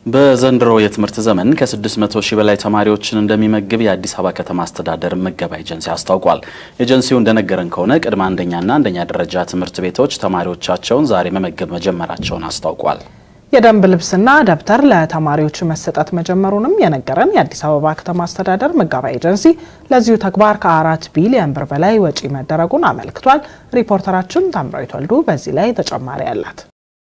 በዘንድሮ የትምህርት ዘመን ከ600 ሺህ በላይ ተማሪዎችን እንደሚመግብ የአዲስ አበባ ከተማ አስተዳደር ምገባ ኤጀንሲ አስታውቋል። ኤጀንሲው እንደነገረን ከሆነ ቅድመ አንደኛና አንደኛ ደረጃ ትምህርት ቤቶች ተማሪዎቻቸውን ዛሬ መመገብ መጀመራቸውን አስታውቋል። የደንብ ልብስና ደብተር ለተማሪዎች መሰጠት መጀመሩንም የነገረን የአዲስ አበባ ከተማ አስተዳደር ምገባ ኤጀንሲ ለዚሁ ተግባር ከአራት ቢሊዮን ብር በላይ ወጪ መደረጉን አመልክቷል። ሪፖርተራችን ታምራዊት ወልዱ በዚህ ላይ ተጨማሪ አላት።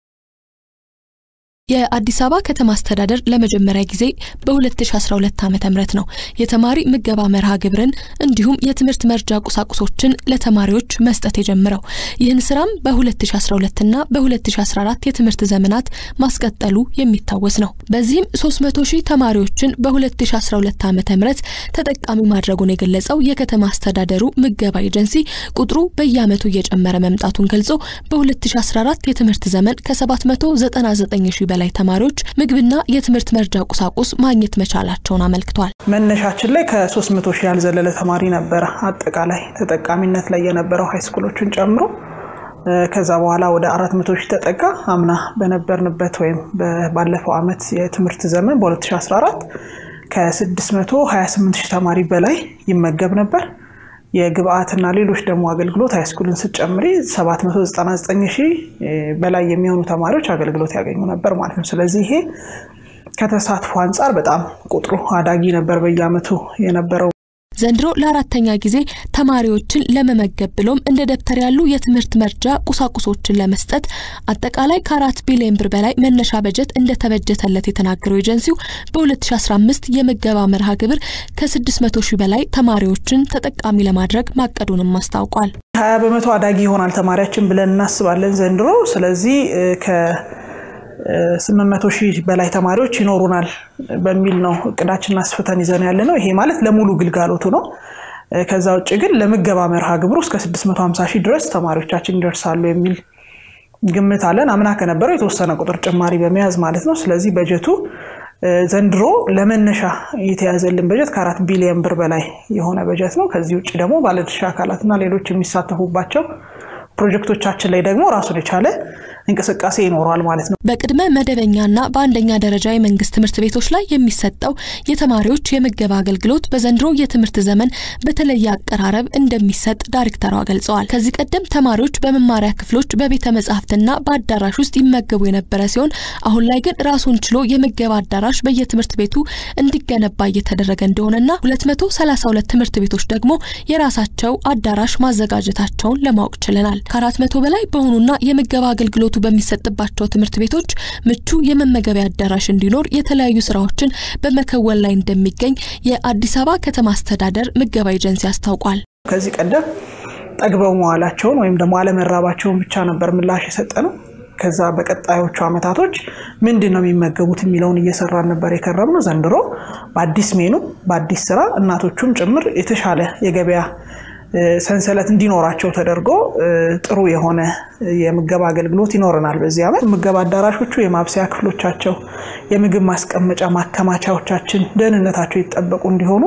የአዲስ አበባ ከተማ አስተዳደር ለመጀመሪያ ጊዜ በ2012 ዓ ም ነው የተማሪ ምገባ መርሃ ግብርን እንዲሁም የትምህርት መርጃ ቁሳቁሶችን ለተማሪዎች መስጠት የጀመረው። ይህን ስራም በ2012 እና በ2014 የትምህርት ዘመናት ማስቀጠሉ የሚታወስ ነው። በዚህም 300 ሺህ ተማሪዎችን በ2012 ዓ ም ተጠቃሚ ማድረጉን የገለጸው የከተማ አስተዳደሩ ምገባ ኤጀንሲ ቁጥሩ በየዓመቱ እየጨመረ መምጣቱን ገልጾ በ2014 የትምህርት ዘመን ከ799 ሺህ በላይ ተማሪዎች ምግብና የትምህርት መርጃ ቁሳቁስ ማግኘት መቻላቸውን አመልክቷል። መነሻችን ላይ ከ300 ሺህ ያልዘለለ ተማሪ ነበረ አጠቃላይ ተጠቃሚነት ላይ የነበረው ሃይስኩሎችን ጨምሮ። ከዛ በኋላ ወደ 400 ሺህ ተጠጋ። አምና በነበርንበት ወይም ባለፈው ዓመት የትምህርት ዘመን በ2014 ከ628 ሺህ ተማሪ በላይ ይመገብ ነበር። የግብአትና ሌሎች ደግሞ አገልግሎት ሃይስኩልን ስጨምሪ 799 ሺህ በላይ የሚሆኑ ተማሪዎች አገልግሎት ያገኙ ነበር ማለት ነው። ስለዚህ ይሄ ከተሳትፎ አንጻር በጣም ቁጥሩ አዳጊ ነበር በየዓመቱ የነበረው። ዘንድሮ ለአራተኛ ጊዜ ተማሪዎችን ለመመገብ ብሎም እንደ ደብተር ያሉ የትምህርት መርጃ ቁሳቁሶችን ለመስጠት አጠቃላይ ከአራት ቢሊዮን ብር በላይ መነሻ በጀት እንደተበጀተለት የተናገረው ኤጀንሲው በ2015 የምገባ መርሃ ግብር ከ600 ሺህ በላይ ተማሪዎችን ተጠቃሚ ለማድረግ ማቀዱንም አስታውቋል። 20 በመቶ አዳጊ ይሆናል ተማሪያችን ብለን እናስባለን ዘንድሮ። ስለዚህ ስምንት መቶ ሺህ በላይ ተማሪዎች ይኖሩናል በሚል ነው እቅዳችንን አስፍተን ይዘን ያለ ነው። ይሄ ማለት ለሙሉ ግልጋሎቱ ነው። ከዛ ውጭ ግን ለምገባ መርሃ ግብሩ እስከ 650 ሺህ ድረስ ተማሪዎቻችን ይደርሳሉ የሚል ግምት አለን። አምና ከነበረው የተወሰነ ቁጥር ጭማሪ በመያዝ ማለት ነው። ስለዚህ በጀቱ ዘንድሮ ለመነሻ የተያዘልን በጀት ከአራት ቢሊዮን ብር በላይ የሆነ በጀት ነው። ከዚህ ውጭ ደግሞ ባለድርሻ አካላትና ሌሎች የሚሳተፉባቸው ፕሮጀክቶቻችን ላይ ደግሞ ራሱን የቻለ እንቅስቃሴ ይኖረዋል ማለት ነው። በቅድመ መደበኛና በአንደኛ ደረጃ የመንግስት ትምህርት ቤቶች ላይ የሚሰጠው የተማሪዎች የምገባ አገልግሎት በዘንድሮ የትምህርት ዘመን በተለየ አቀራረብ እንደሚሰጥ ዳይሬክተሯ ገልጸዋል። ከዚህ ቀደም ተማሪዎች በመማሪያ ክፍሎች፣ በቤተ መጻሕፍትና በአዳራሽ ውስጥ ይመገቡ የነበረ ሲሆን አሁን ላይ ግን ራሱን ችሎ የምገባ አዳራሽ በየትምህርት ቤቱ እንዲገነባ እየተደረገ እንደሆነና 232 ትምህርት ቤቶች ደግሞ የራሳቸው አዳራሽ ማዘጋጀታቸውን ለማወቅ ችለናል። ከአራት መቶ በላይ በሆኑና የምገባ አገልግሎቱ በሚሰጥባቸው ትምህርት ቤቶች ምቹ የመመገቢያ አዳራሽ እንዲኖር የተለያዩ ስራዎችን በመከወን ላይ እንደሚገኝ የአዲስ አበባ ከተማ አስተዳደር ምገባ ኤጀንሲ አስታውቋል። ከዚህ ቀደም ጠግበው መዋላቸውን ወይም ደግሞ አለመራባቸውን ብቻ ነበር ምላሽ የሰጠ ነው። ከዛ በቀጣዮቹ አመታቶች ምንድን ነው የሚመገቡት የሚለውን እየሰራን ነበር የከረም ነው። ዘንድሮ በአዲስ ሜኑ በአዲስ ስራ እናቶቹም ጭምር የተሻለ የገበያ ሰንሰለት እንዲኖራቸው ተደርጎ ጥሩ የሆነ የምገባ አገልግሎት ይኖረናል። በዚህ ዓመት ምገባ አዳራሾቹ የማብሰያ ክፍሎቻቸው፣ የምግብ ማስቀመጫ ማከማቻዎቻችን ደህንነታቸው ይጠበቁ እንዲሆኑ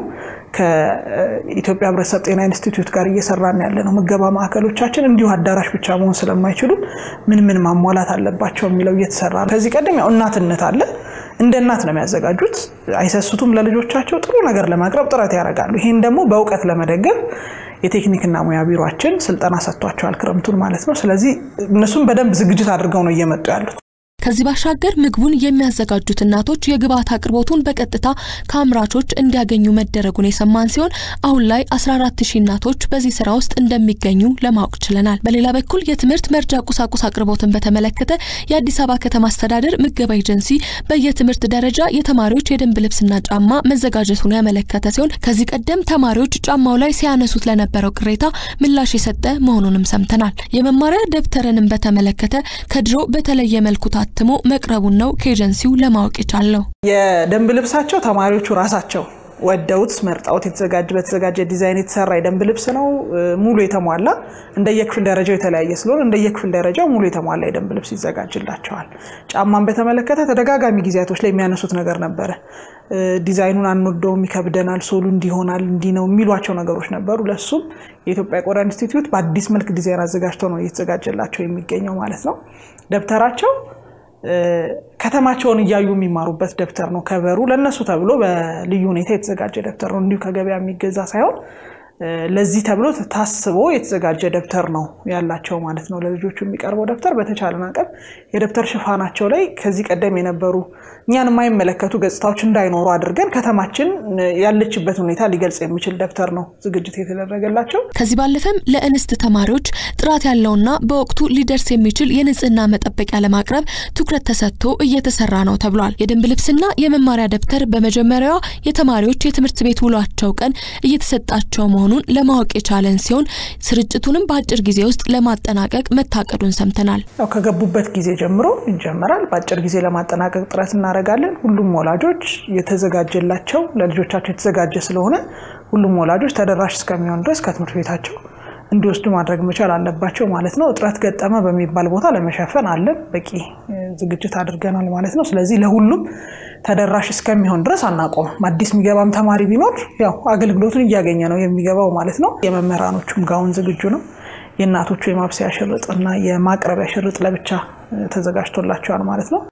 ከኢትዮጵያ ሕብረተሰብ ጤና ኢንስቲትዩት ጋር እየሰራን ያለ ነው። ምገባ ማዕከሎቻችን እንዲሁ አዳራሽ ብቻ መሆን ስለማይችሉ ምን ምን ማሟላት አለባቸው የሚለው እየተሰራ ነው። ከዚህ ቀደም ያው እናትነት አለ እንደ እናት ነው የሚያዘጋጁት። አይሰስቱም። ለልጆቻቸው ጥሩ ነገር ለማቅረብ ጥረት ያደርጋሉ። ይህን ደግሞ በእውቀት ለመደገፍ የቴክኒክና ሙያ ቢሮችን ስልጠና ሰጥቷቸዋል፣ ክረምቱን ማለት ነው። ስለዚህ እነሱም በደንብ ዝግጅት አድርገው ነው እየመጡ ያሉት። ከዚህ ባሻገር ምግቡን የሚያዘጋጁት እናቶች የግብአት አቅርቦቱን በቀጥታ ከአምራቾች እንዲያገኙ መደረጉን የሰማን ሲሆን አሁን ላይ 14 ሺህ እናቶች በዚህ ስራ ውስጥ እንደሚገኙ ለማወቅ ችለናል። በሌላ በኩል የትምህርት መርጃ ቁሳቁስ አቅርቦትን በተመለከተ የአዲስ አበባ ከተማ አስተዳደር ምገባ ኤጀንሲ በየትምህርት ደረጃ የተማሪዎች የደንብ ልብስና ጫማ መዘጋጀቱን ያመለከተ ሲሆን ከዚህ ቀደም ተማሪዎች ጫማው ላይ ሲያነሱት ለነበረው ቅሬታ ምላሽ የሰጠ መሆኑንም ሰምተናል። የመማሪያ ደብተርንም በተመለከተ ከድሮ በተለየ መልኩ ታትሞ መቅረቡን ነው ከኤጀንሲው ለማወቅ የቻለው። የደንብ ልብሳቸው ተማሪዎቹ ራሳቸው ወደውት መርጣውት የተዘጋጀ በተዘጋጀ ዲዛይን የተሰራ የደንብ ልብስ ነው። ሙሉ የተሟላ እንደየክፍል ደረጃው የተለያየ ስለሆነ እንደየክፍል ደረጃው ሙሉ የተሟላ የደንብ ልብስ ይዘጋጅላቸዋል። ጫማን በተመለከተ ተደጋጋሚ ጊዜያቶች ላይ የሚያነሱት ነገር ነበረ። ዲዛይኑን አንወደውም፣ ይከብደናል፣ ሶሉ እንዲሆናል እንዲህ ነው የሚሏቸው ነገሮች ነበሩ። ለሱም የኢትዮጵያ ቆዳ ኢንስቲትዩት በአዲስ መልክ ዲዛይን አዘጋጅተው ነው እየተዘጋጀላቸው የሚገኘው ማለት ነው። ደብተራቸው ከተማቸውን እያዩ የሚማሩበት ደብተር ነው። ከበሩ ለእነሱ ተብሎ በልዩ ሁኔታ የተዘጋጀ ደብተር ነው። እንዲሁ ከገበያ የሚገዛ ሳይሆን ለዚህ ተብሎ ታስቦ የተዘጋጀ ደብተር ነው ያላቸው ማለት ነው። ለልጆቹ የሚቀርበው ደብተር በተቻለን አቅም የደብተር ሽፋናቸው ላይ ከዚህ ቀደም የነበሩ እኛን የማይመለከቱ ገጽታዎች እንዳይኖሩ አድርገን ከተማችን ያለችበት ሁኔታ ሊገልጽ የሚችል ደብተር ነው ዝግጅት የተደረገላቸው። ከዚህ ባለፈም ለእንስት ተማሪዎች ጥራት ያለውና በወቅቱ ሊደርስ የሚችል የንጽህና መጠበቂያ ለማቅረብ ትኩረት ተሰጥቶ እየተሰራ ነው ተብሏል። የደንብ ልብስና የመማሪያ ደብተር በመጀመሪያዋ የተማሪዎች የትምህርት ቤት ውሏቸው ቀን እየተሰጣቸው መሆኑን ለማወቅ የቻለን ሲሆን ስርጭቱንም በአጭር ጊዜ ውስጥ ለማጠናቀቅ መታቀዱን ሰምተናል። ያው ከገቡበት ጊዜ ጀምሮ ይጀመራል። በአጭር ጊዜ ለማጠናቀቅ ጥረት እናደርጋለን። ሁሉም ወላጆች የተዘጋጀላቸው ለልጆቻቸው የተዘጋጀ ስለሆነ ሁሉም ወላጆች ተደራሽ እስከሚሆን ድረስ ከትምህርት ቤታቸው እንዲወስዱ ማድረግ መቻል አለባቸው ማለት ነው። እጥረት ገጠመ በሚባል ቦታ ለመሸፈን አለን በቂ ዝግጅት አድርገናል ማለት ነው። ስለዚህ ለሁሉም ተደራሽ እስከሚሆን ድረስ አናቆምም። አዲስ የሚገባም ተማሪ ቢኖር ያው አገልግሎቱን እያገኘ ነው የሚገባው ማለት ነው። የመምህራኖቹም ጋውን ዝግጁ ነው። የእናቶቹ የማብሰያ ሽርጥ እና የማቅረቢያ ሽርጥ ለብቻ ተዘጋጅቶላቸዋል ማለት ነው።